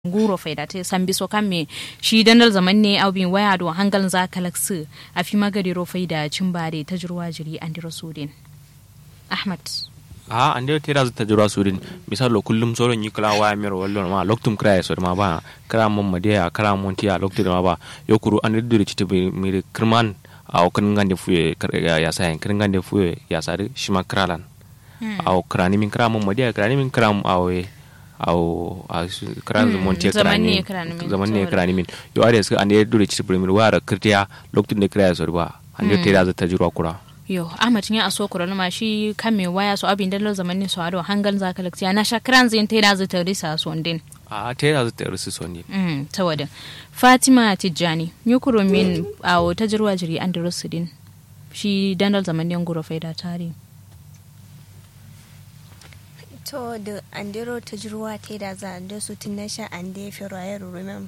guro faida te sambi so kamme shi dandal zaman ne au bin waya do hangal za kalaksu a fi magari ro faida cimbare ta jirwa jiri an diro sudin ahmad a ande tera ta jura surin misalo kullum soro ni kala waya mero wallo ma loktum kra so ma ba kra mon madia kra mon tiya lokti ma ba yokuru ande dure ci tibi mi kirman a kan ngande fuye ya sayan kan ngande fuye ya sare shima kralan aw krani min kra mon madia krani min kram awe aw a kran mon tiya krani zaman ne krani min yo are ska ande dure ci tibi mi wara kirtiya lokti ne kra so ba ande tera ta jura kura yo ahmad ya aso kura ma shi kan me waya so abin dallo zamanin so ado hangal za ka lakciya na shakran zin tera za ta risa so ndin a tera za ta risa so ndin mm tawada fatima tijjani nyukuro min awo ta jirwa jiri andrus din shi dandal zamanin guro faida tare to da andero ta jirwa ta da za da su tun na sha an da fi rayar rumem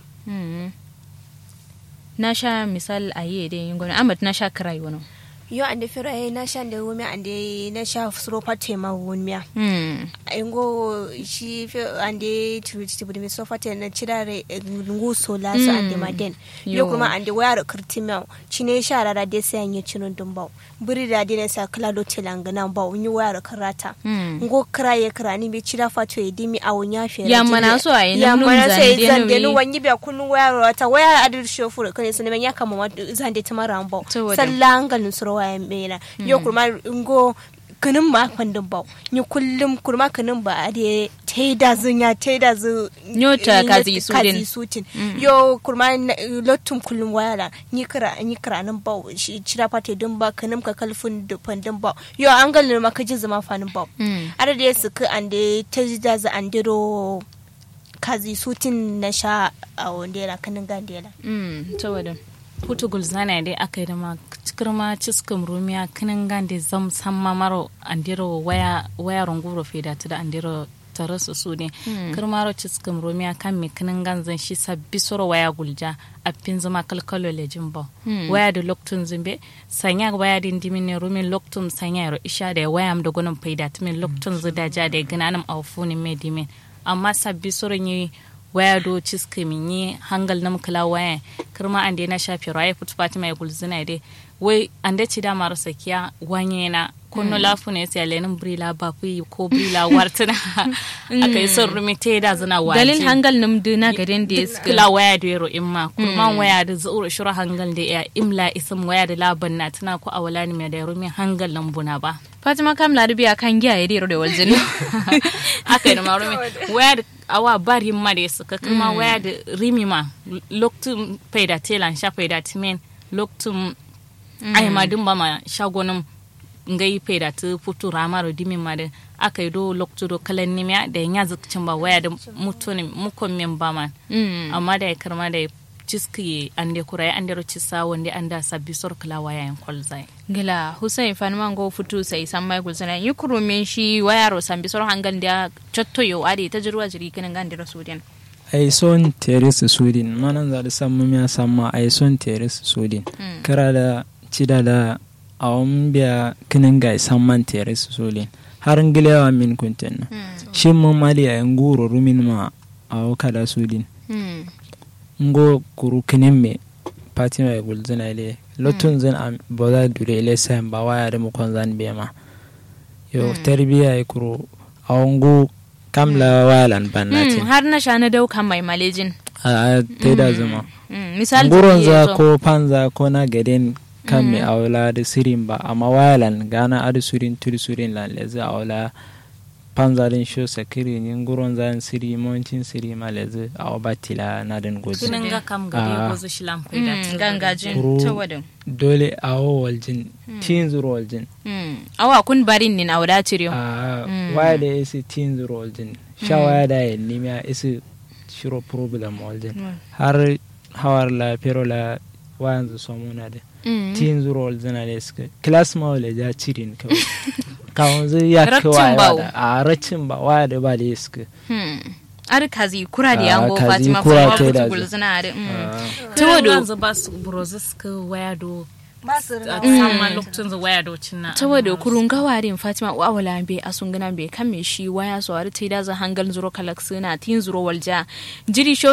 na sha misal a yi da yin gwani ahmad na sha kirai wani yo ande fero e na sha ande wumi ande na sha suro pate ma wunmiya ingo shi fe ande turuti budi mi so fate na chirare ngu so la so ande maden yo kuma ande wayar kirtimau chine sha rara de sai anye chinun dumbau buri da de sa kala do telanga nan ba unyi wayar karata ngo kraye krani bi chira fato e dimi awunya fe ya mana so ai ya mana so e zande no wanyi bi kunun wayar wata wayar adir shofur kane sun ya kama zande tamara ambau sallangal suro waya mena yo kurma ngo kanin ma kwandin bau ni kullum kurma kanin ba a da taida zun ya taida zu nyota kazi sutin sutin yo kurma lottum kullum wayala ni kira ni kira nan bau shi cira fate din ba kanin ka kalfun da pandin bau yo an galin ma kaji zama fanin bau ada da su ka ande taida zu andiro kazi sutin na sha a wandela kanin gandela mm saboda putu gulzana dai aka yi da ma kirma ciskin rumiya kinin gande zam san mamaro andiro waya waya runguro fe da da andiro tare su su ne kirmaro ciskin rumiya kan mi kinin ganzan shi sabbi soro waya gulja a fin zama kalkalo le jimbo waya da loktun zimbe sanya waya din dimin ne rumin loktun sanya ro isha da waya am da gunin faida timin loktun zidaja da ginanam awfuni me dimin amma sabbi soro ni waya do ciske min yi hangal nam kala waya kirma an na shafi raye futu fatima ya gulzina dai wai an da ci da mara sakiya wanye na kunno lafu ne sai lenin brila ba ku ko brila wartina aka yi son rumi te da zina waje dalil hangal nam dina garin da ya kila waya da yaro imma kurman waya da zuura shura hangal da ya imla isim waya da laban na tana ko awala ne mai da rumi hangal nan buna ba fatima kam larabiya kan giya ya dero da waljini aka yi da marumi waya da awa bari ma da suka kuma waya da rimi ma loktum faida telan sha faida timen loktum ai ma din ba ma shagonin ngai faida ta futu ramaro dimin ma da aka yi do loktu do kalan nimiya da ya zikcin ba waya da mutunin mukon min ba ma amma da ya karma da ciski an da kura an da cisa wanda an da sabbi sor kala waya yan kwalzai gila hussein fanman go futu sai san mai gulsana yi kurumin shi waya ro sambi sor hangal da cotto yo ade ta jirwa jiri kinan gan da sudin ai son teres sudin manan za da samma miya samma ai son teres sudin kara da cida da awon biya kinan ga samman teres sudin har ngilewa min kunten shin mun mali a nguro rumin ma awo kada sudin ngo kuru kinin me fatima ya gulzina ile lotun zan am boda dure ile sayan ba waya da mukon zan be ma yo tarbiya ya kuru awongu kamla walan bannatin har na sha na daukan mai malejin a ta da zuma misali nguron za ko panza ko na gaden kan me awla da sirin ba amma wayalan gana adu surin turi surin lan lezi awla panzalin sho sakiri ni nguron zan siri moncin siri malezi a batila na den gozi kinin ga kam gari gozo shilam faida gangajin tawadin dole awo waljin tin zuro waljin awa kun barin nin awda ciriyo a waya da isi tin zuro waljin sha waya da yin nimiya isi shiro problem waljin har hawar la pero la wayan zu somuna da tin zuro waljin ale suka class ma wale ja cirin kawai kawon zai ya kawai da a racin ba waya da ba da iska ar kazi kura da yango fatima kura fa ta da gulzuna da ta wado za ba su brozis ka waya do ba su rina sama lokacin zu waya docin na saboda kurun gawarin fatima wa wala be asun gana be kan me shi waya so har tai da za hangal zuro kalak suna tin zuro walja jiri sho